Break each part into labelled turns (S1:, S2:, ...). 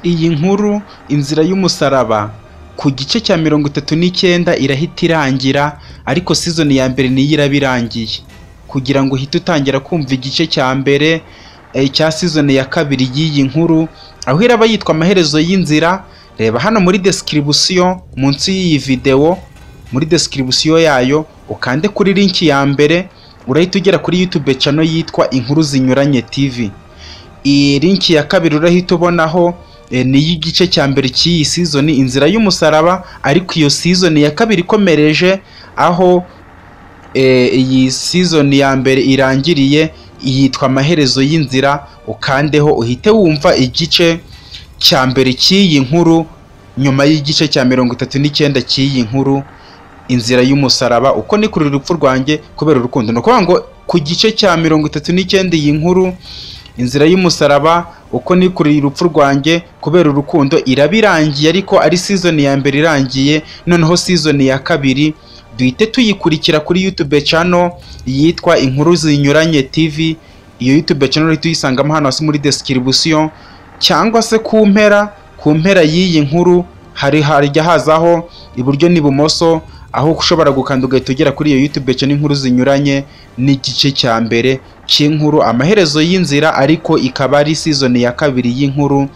S1: iyi nkuru inzira y'umusaraba ku gice cya mirongo itatu n'icyenda irahita irangira ariko season ya mbere niyo iraba irangiye kugira ngo uhite utangira kumva igice cya mbere eh, cya season ya kabiri y'iyi nkuru aho iraba yitwa amaherezo y'inzira reba hano muri description munsi y'iyi video muri description yayo ukande kuri link ya mbere urahita ugera kuri youtube channel yitwa inkuru zinyuranye tv iyi linki ya kabiri urahita ubonaho eh, ni iy'igice cya mbere cy'iyi season inzira y'umusaraba ariko iyo season ya kabiri ikomereje aho eh, iyi season ya mbere irangiriye yitwa amaherezo y'inzira ukandeho uhite wumva igice cya mbere cy'iyi nkuru nyuma y'igice cya mirongo itatu n'icyenda cy'iyi nkuru inzira y'umusaraba uko ni kurira urupfu rwanjye kubera urukundo ni ukuvuga ngo ku gice cya mirongo itatu n'icyenda iyi nkuru inzira y'umusaraba uko ni kurira urupfu rwanjye kubera urukundo iraba irangiye ariko ari season ya mbere irangiye noneho season ya kabiri duhite tuyikurikira kuri youtube channel yitwa inkuru zinyuranye tv iyo youtube channel uhita uyisangamo hano hasi muri description cyangwa se ku mpera ku mpera y'iyi nkuru hari hajya hazaho iburyo n'ibumoso aho ushobora gukanda ugahita ugera kuri iyo youtube channel inkuru zinyuranye n'igice cya mbere cy'inkuru amaherezo y'inzira ariko ikaba ari season ya kabiri y'inkuru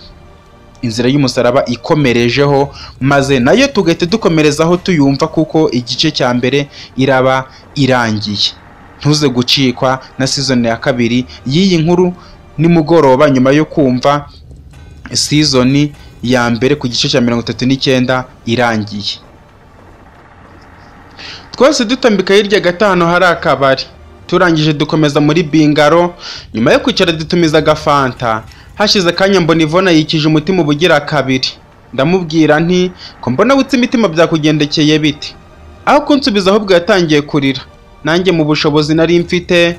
S1: inzira y'umusaraba ikomerejeho maze nayo tugahita dukomerezaho tuyumva kuko igice cya mbere iraba irangiye ntuze gucikwa na season ya kabiri y'iyi nkuru nimugoroba nyuma yo kumva season ya mbere ku gice cya mirongo itatu n'icyenda irangiye twese dutambika hirya gatanu hari akabari turangije dukomeza muri bingaro nyuma yo kwicara dutumiza agafanta hashize akanya mbona ivona yikije umutima ubugira kabiri ndamubwira nti ko mbona witse imitima byakugendekeye bite aho kunsubiza ahubwo yatangiye kurira nanjye mu bushobozi nari mfite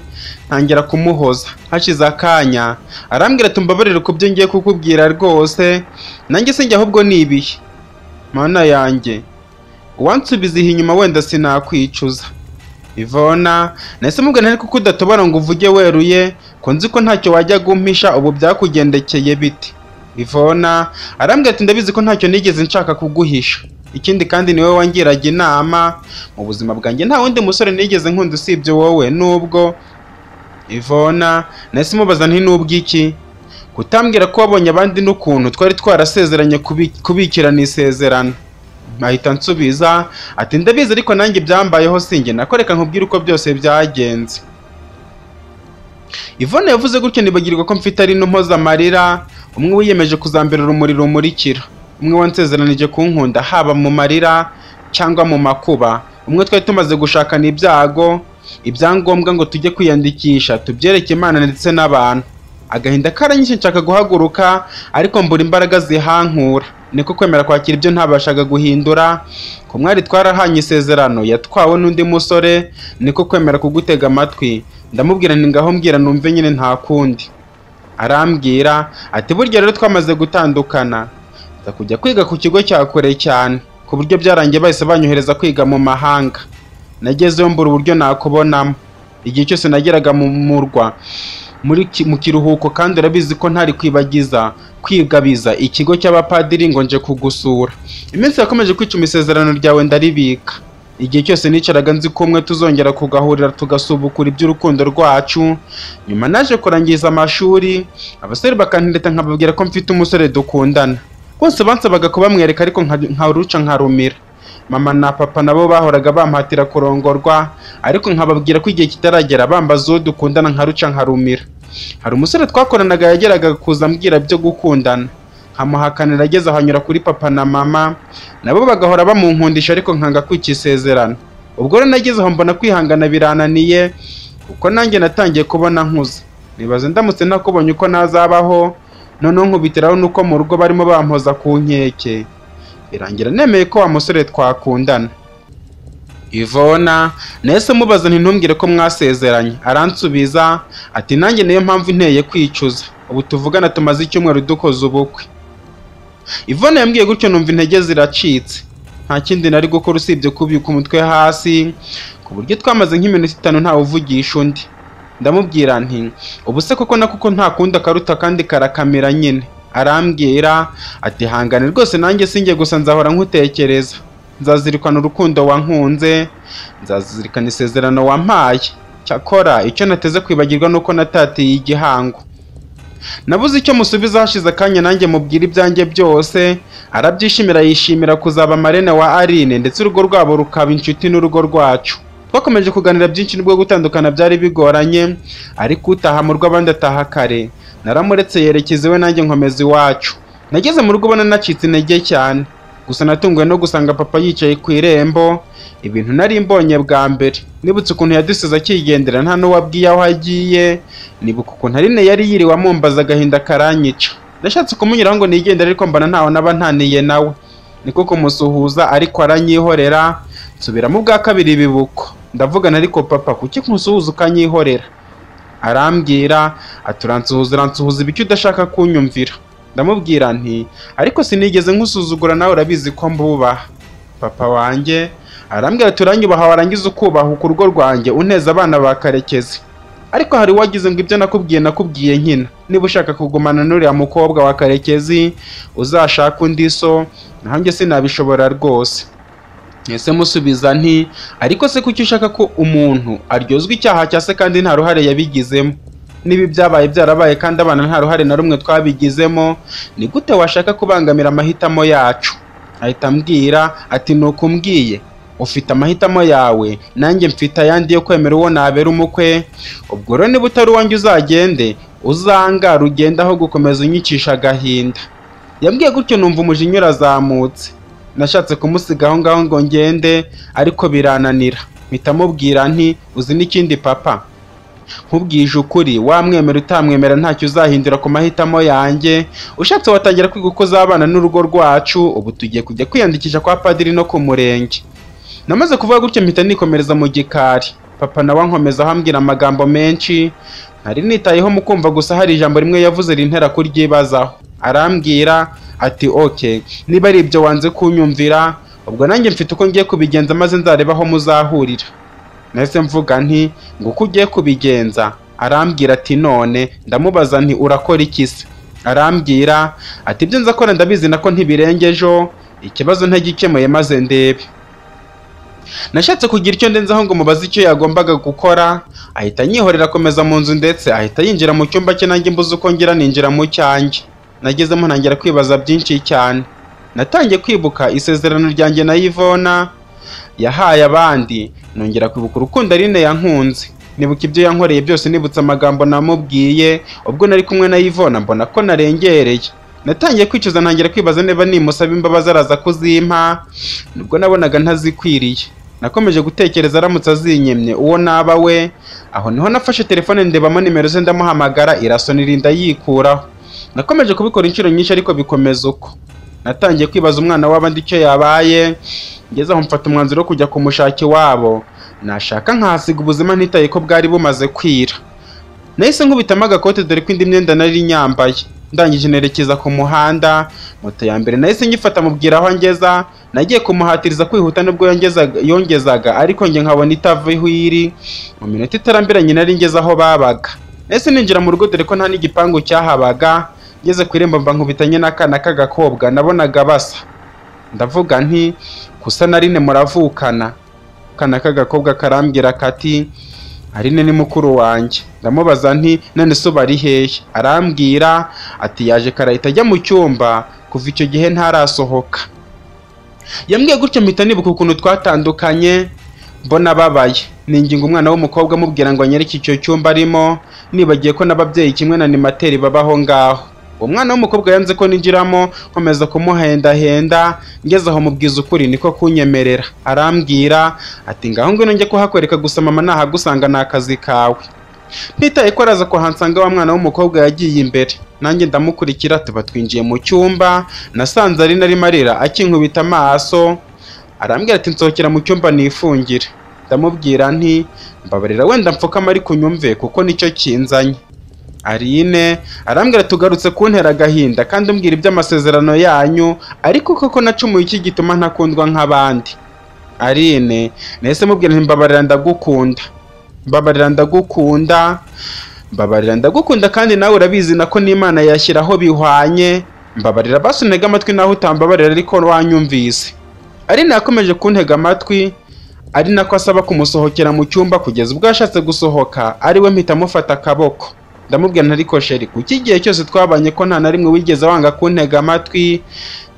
S1: ntangira kumuhoza hashize akanya arambwira ati mbabarire ku byo ngiye kukubwira rwose nanjye se njye ahubwo ni ibihe mana yanjye uwansubiza iyi inyuma wenda sinakwicuza ivona nahise mubwira ariko ko udatobora ngo uvuge weruye ko nzi ko ntacyo wajya gumpisha ubu byakugendekeye bite ivona arambwira ati ndabizi ko ntacyo nigeze nshaka kuguhisha ikindi kandi niwe wangiraga inama mu buzima bwanjye nta wundi musore nigeze nkunda usibye wowe nubwo ivona nahise mubaza nti nubwo iki kutambwira ko wabonye abandi n'ukuntu twari twarasezeranye kubi- kubikirana isezerano ahita nsubiza ati ndabizi ariko nanjye byambayeho sinjye nakoreka nkubwire uko byose byagenze Yvonne yavuze gutyo nibagirwa ko mfite ari n'umpoza amarira umwe wiyemeje kuzambera urumuri rumurikira umwe wansezeranije kunkunda haba mu marira cyangwa mu makuba umwe twari tumaze gushakana ibyago ibyangombwa ngo tujye kwiyandikisha tubyereke imana ndetse n'abantu agahinda karanyishe nshaka guhaguruka ariko mbura imbaraga zihankura niko kwemera kwakira ibyo ntabashaga guhindura ku mwari twarahanye isezerano yatwawe n'undi musore niko kwemera kugutega amatwi ndamubwira nti ngaho mbwira numve nyine nta kundi arambwira ati burya rero twamaze gutandukana nza kujya kwiga ku kigo cya kure cyane ku buryo byarangiye bahise banyohereza kwiga mu mahanga nagezeyo mbura uburyo nakubonamo igihe cyose nageraga mu murwa muri ki- mu kiruhuko kandi urabizi ko ntari kwibagiza kwigabiza ikigo cy'abapadiri ngo nje kugusura iminsi yakomeje kwicuma isezerano ryawe ndaribika igihe cyose nicaraga nzi ko umwe tuzongera kugahurira tugasubukura iby'urukundo rwacu nyuma naje kurangiza amashuri abasore bakandeta nkababwira ko mfite umusore dukundana bose bansabaga kubamwereka ariko nka- nkaruca nkarumira mama na papa nabo bahoraga bampatira kurongorwa ariko nkababwira ko igihe kitaragera bambaza uwo dukundana nkaruca nkarumira hari umusore twakoranaga yageraga kuza ambwira byo gukundana nkamuhakanira ageze ahanyura kuri papa na mama nabo bagahora bamunkundisha ariko nkanga kwica isezerano ubwo rero nagezeho mbona kwihangana birananiye kuko nanjye natangiye kubona nkuze nibaze ndamutse nakubonye uko nazabaho noneho nkubitiraho nuko mu rugo barimo bampoza ku nkeke birangira nemeye ko wa musore twakundana ivona nahise mubaza ntinumbwire ko mwasezeranye aransubiza ati nanjye niyo mpamvu inteye kwicuza ubu tuvugana tumaze icyumweru dukoze ubukwe ivona yambwiye gutyo numva intege ziracitse nta kindi nari gukora usibye kubika umutwe hasi ku buryo twamaze nk'iminota itanu ntawuvugisha undi ndamubwira nti ubu se koko na kuko nta kundi akaruta kandi karakamera nyine arambwira ati hangane rwose nanjye sinjye gusa nzahora nkutekereza nzazirikana urukundo wankunze nzazirikana isezerano wampaye cyakora icyo nateze kwibagirwa nuko natatiye igihango nabuze icyo musubiza hashize akanya nanjye mubwira ibyanjye byose arabyishimira yishimira kuzaba marene wa Aline ndetse urugo rwabo rukaba inshuti n'urugo rwacu twakomeje kuganira byinshi nubwo gutandukana byari bigoranye ariko utaha mu rwo abandi ataha kare naramuretse yerekeza iwe nanjye nkomeza iwacu nageze mu rugo ubona nacitse intege cyane gusa natunguwe no gusanga papa yicaye ku irembo ibintu nari mbonye bwa mbere nibutse ukuntu yadusize akigendera nta n'uwabwiye aho agiye nibuka ukuntu Aline yari yiriwe amumbaza agahinda karanyica nashatse kumunyuraho ngo nigendere ariko mbona ntawe naba ntaniye nawe niko kumusuhuza ariko aranyihorera nsubiramo ubwa kabiri bibuko ndavugana ariko papa kuki kunsuhuza ukanyihorera arambwira ati uransuhuza uransuhuza ibiki udashaka kunyumvira ndamubwira nti ariko sinigeze nkusuzugura nawe urabizi ko mbubaha papa wanjye arambwira ati uranyubaha warangiza ukubaha uku rugo rwanjye uneza abana ba karekezi ariko hari uwagize ngo ibyo nakubwiye nakubwiye nkina niba ushaka kugumana n'uriya mukobwa wa karekezi uzashaka undi so nanjye sinabishobora rwose ese musubiza nti ariko se kuki ushaka ko umuntu aryozwa icyaha cya se kandi nta ruhare yabigizemo niba ibyabaye byarabaye kandi abana nta ruhare na rumwe twabigizemo ni gute washaka kubangamira amahitamo yacu ahita ambwira ati ni ukumbwiye ufite amahitamo yawe nanjye mfite ayandi yo kwemera uwo nabera umukwe ubwo rero niba utari uwanjye uzagende uzangara ugende aho gukomeza unyicisha agahinda yambwiye gutyo numva umujinya urazamutse nashatse kumusiga aho ngaho ngo ngende ariko birananira mpita mubwira nti uzi n'ikindi papa nkubwije ukuri wamwemera utamwemera ntacyo uzahindura ku mahitamo yanjye ushatse watangira kwiga uko uzabana n'urugo rwacu ubu tugiye kujya kwiyandikisha kwa padiri no ku murenge namaze kuvuga gutyo mpita nikomereza mu gikari papa nawe ankomeza ahambwira amagambo menshi ntari nitayeho mu kumva gusa hari ijambo rimwe yavuze rintera kuryibazaho arambwira ati ok niba ari ibyo wanze kunyumvira ubwo nanjye mfite uko ngiye kubigenza maze nzareba aho muzahurira nahise mvuga nti ngo uko ugiye kubigenza arambwira ati none ndamubaza nti urakora iki se arambwira ati ibyo nzakora ndabizi nako ntibirengejeho ikibazo ntagikemuye maze ndebe nashatse kugira icyo ndenzaho ngo mubaze icyo yagombaga gukora ahita anyihorera akomeza mu nzu ndetse ahita yinjira mu cyumba cye nanjye mbuze uko ngira ninjira mu cyanjye nagezemo ntangira kwibaza byinshi cyane natangiye kwibuka isezerano ryanjye na Yvonne yahaye abandi nongera kwibuka urukundo Aline yankunze nibuka ibyo yankoreye byose nibutse amagambo namubwiye ubwo nari kumwe na Yvonne mbona ko narengereye natangiye kwicuza ntangira kwibaza niba nimusaba imbabazi araza kuzimpa nubwo nabonaga ntazikwiriye nakomeje gutekereza aramutse azinyemye uwo naba we aho niho nafashe telefone ndebamo nimero ze ndamuhamagara irasonira inda yikuraho nakomeje kubikora inshuro nyinshi ariko bikomeza uko natangiye kwibaza umwana w'abandi icyo yabaye ngeze aho mfata umwanzuro wo kujya kumushaka iwabo nashaka nkahasiga ubuzima ntitaye ko bwari bumaze kwira nahise nkubitamo agakote dore ko indi myenda nari nyambaye ndangije nerekeza ku muhanda moto ya mbere nahise nyifata mubwira aho ngeza nagiye kumuhatiriza kwihuta nubwo yongezaga yongezaga ariko njye nkabona itava aho iri mu minota itarambiranye nari ngeze aho babaga ese ninjira mu rugo dore ko nta n'igipangu cyahabaga ngeze ku irembo mba nkubitanye n'akana k'agakobwa nabonaga basa ndavuga nti gusa na Aline muravukana akana k'agakobwa karambwira kati Aline ni mukuru wanjye ndamubaza nti none se uba ari hehe arambwira ati yaje karahita ajya mu cyumba kuva icyo gihe ntarasohoka yambwiye gutyo mpita nibuka ukuntu twatandukanye mbona ababaye ninginga umwana w'umukobwa amubwira ngo anyereke icyo cyumba arimo nibagiye ko n'ababyeyi kimwe na nimateri babaho ngaho umwana w'umukobwa yanze ko ninjiramo nkomeza kumuhendahenda ngeze aho mubwiza ukuri niko kunyemerera arambwira ati ngaho ngwino njye kuhakwereka gusa mama nahagusanga ni akazi kawe ntitaye ko araza kuhansanga wa mwana w'umukobwa yagiye imbere nanjye ndamukurikira tuba twinjiye mu cyumba nasanze ari narimo arira akinkubita amaso arambwira ati nsohokera mu cyumba nifungire ndamubwira nti mbabarira wenda mfukama ariko unyumve kuko nicyo kinzanye Aline arambwira tugarutse kuntera agahinda kandi umbwira iby'amasezerano yanyu ariko koko nacumuye iki gituma ntakundwa nk'abandi Aline nahise mubwira nti mbabarira ndagukunda mbabarira ndagukunda mbabarira ndagukunda kandi nawe urabizi nako n'imana yashyiraho bihwanye mbabarira basintega amatwi nawe utambabarira ariko wanyumvise ari nakomeje kuntega amatwi ari nako asaba kumusohokera mu cyumba kugeza ubwo yashatse gusohoka ariwe mpita amufata akaboko ndamubwira nta ariko sheri kuki igihe cyose twabanye ko nta na rimwe wigeze wanga kuntega amatwi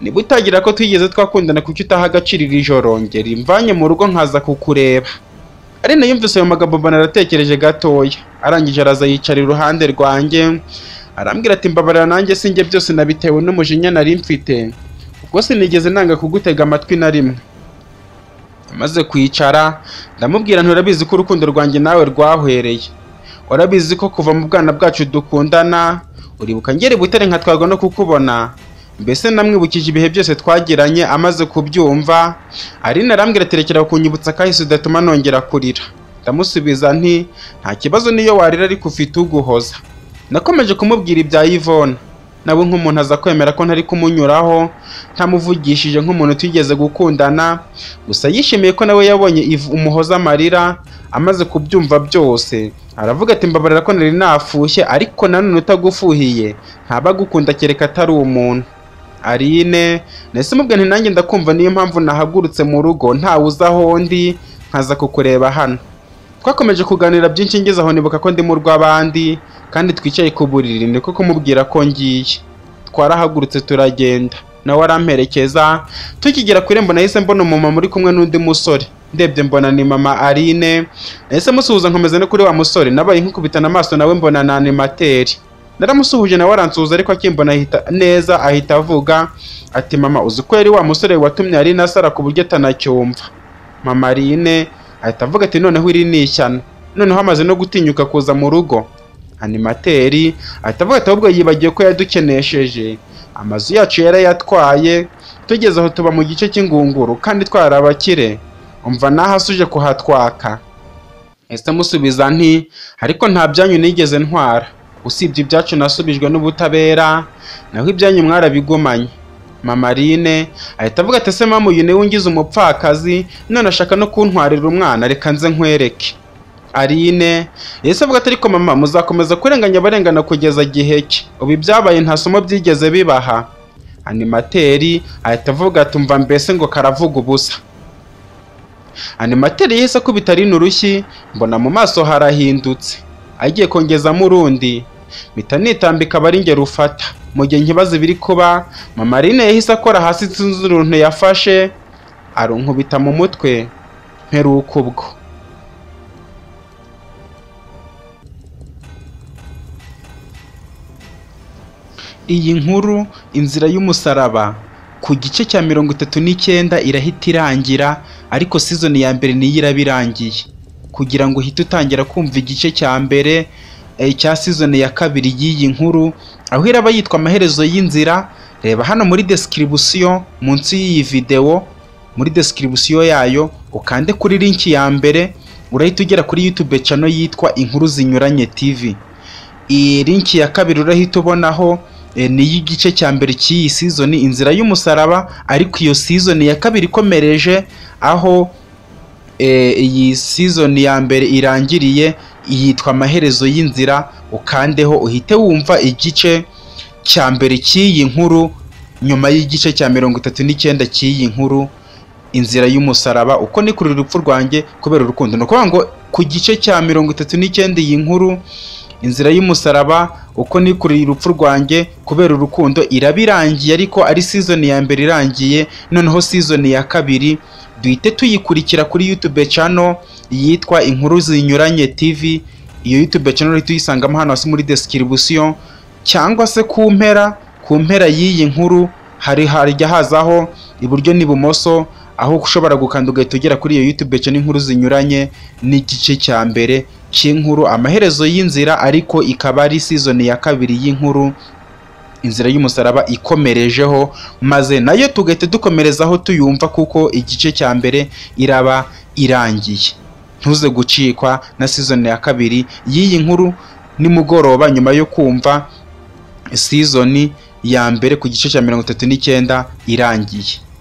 S1: niba utagira ko twigeze twakundana kuki utaha agaciro iri joro ngera imvanye mu rugo nkaza kukureba ari nayo yumvise ayo magambo mbona aratekereje gatoya arangije araza yicara iruhande rwanjye arambwira ati mbabarira nanjye sinjye byose nabitewe n'umujinya nari mfite ubwo sinigeze nanga kugutega amatwi na rimwe amaze kwicara ndamubwira nturabizi ko urukundo rwanjye nawe rwahwereye warabizi ko kuva mu bwana bwacu dukundana uribuka ngera i butare nkatwarwa no kukubona mbese namwibukije ibihe byose twagiranye amaze kubyumva arina arambwira aterekera kunyibutsa kahise udatuma nongera kurira ndamusubiza nti nta kibazo niyo warira ariko ufite uguhoza nakomeje kumubwira ibya Yvonne nawe nk'umuntu aza kwemera ko ntari kumunyuraho ntamuvugishije nk'umuntu twigeze gukundana gusa yishimiye ko nawe yabonye Yv- umuhoza amarira amaze kubyumva byose aravuga ati mbabarira ko nari nafushye ariko nanone utagufuhiye ntaba agukunda kereka atari umuntu Aline nahise mubwira nti nanjye ndakumva niyo mpamvu nahagurutse mu rugo ntawe uzi aho ndi nkaza kukureba hano twakomeje kuganira byinshi ngeze aho nibuka ko ndi mu rw'abandi kandi twicaye ku buriri niko kumubwira ko ngiye twarahagurutse turagenda nawe aramperekeza tukigera ku irembo nahise mbona umumama uri kumwe n'undi musore ndebye mbona ni mama Aline nahise musuhuza nkomeza no kuri wa musore nabaye nkukubitana amaso nawe mbona ni animateri naramusuhuje nawe aransuhuza ariko akimbona ahita neza ahita avuga ati mama uzi ko yari wa musore watumye Aline asara ku buryo atanacyumva mama Aline ahita avuga ati noneho iri ni ishyano noneho amaze no gutinyuka kuza mu rugo animateri ahita avuga ati ahubwo yibagiwe ko yadukenesheje amazu yacu yarayatwaye tugeze aho tuba mu gice cy'ingunguru kandi twari abakire umva naho asuje kuhatwaka ese musubiza nti ariko nta byanyu nigeze ntwara usibye ibyacu nasubijwe n'ubutabera naho ibyanyu mwarabigumanye mama Line ahita avuga ati ese mamu uyu niwe ungize umupfakazi none ashaka no kuntwarira umwana reka nze nkwereke Aline yahise avuga ati ariko mama muzakomeza kurenganya abarengana kugeza gihe ki ubu ibyabaye nta somo byigeze bibaha animateri ahita avuga ati umva mbese ngo karavuga ubusa animateri yahise akubita Aline urushyi mbona mu maso harahindutse agiye kongezamo urundi mpita nitambika aba ari njye rufata mu gihe nkibaza ibiri kuba mama Aline yahise akora hasi sinzi uruntu yafashe arunkubita mu mutwe mperuka ubwo iyi nkuru inzira y'umusaraba ku gice cya mirongo itatu n'icyenda irahita irangira ariko sizoni ya mbere niyo iraba irangiye kugira ngo uhite utangira kumva igice cya mbere eh, cya sizoni ya kabiri y'iyi nkuru aho iraba yitwa amaherezo y'inzira reba hano muri description munsi y'iyi videwo muri description yayo ukande kuri linki ya mbere urahita ugera kuri youtube channel yitwa inkuru zinyuranye tv iyi linki ya kabiri urahita ubonaho eh, ni iy'igice cya mbere cy'iyi sizoni inzira y'umusaraba ariko iyo sizoni ya kabiri ikomereje aho eh, iyi sizoni ya mbere irangiriye yitwa amaherezo y'inzira ukandeho uhite wumva igice cya mbere cy'iyi nkuru nyuma y'igice cya mirongo itatu n'icyenda cy'iyi nkuru inzira y'umusaraba uko nikurira urupfu rwanjye kubera urukundo ni ukuvuga ngo ku gice cya mirongo itatu n'icyenda iyi nkuru inzira y'umusaraba uko nikurira urupfu rwanjye kubera urukundo iraba irangiye ariko ari sizoni ya mbere irangiye noneho sizoni ya kabiri duhite tuyikurikira kuri youtube channel yitwa inkuru zinyuranye tv iyo youtube channel uhita uyisangamo hano hasi muri description cyangwa se ku mpera ku mpera y'iyi nkuru hari hajya hazaho iburyo n'ibumoso aho ushobora gukanda ugahita ugera kuri iyo youtube channel inkuru zinyuranye n'igice cya mbere cy'inkuru amaherezo y'inzira ariko ikaba ari sizoni ya kabiri y'inkuru inzira y'umusaraba ikomerejeho maze nayo tugahita dukomerezaho tuyumva kuko igice cya mbere iraba irangiye ntuze gucikwa na sizoni ya kabiri y'iyi nkuru nimugoroba nyuma yo kumva sizoni ya mbere ku gice cya mirongo itatu n'icyenda irangiye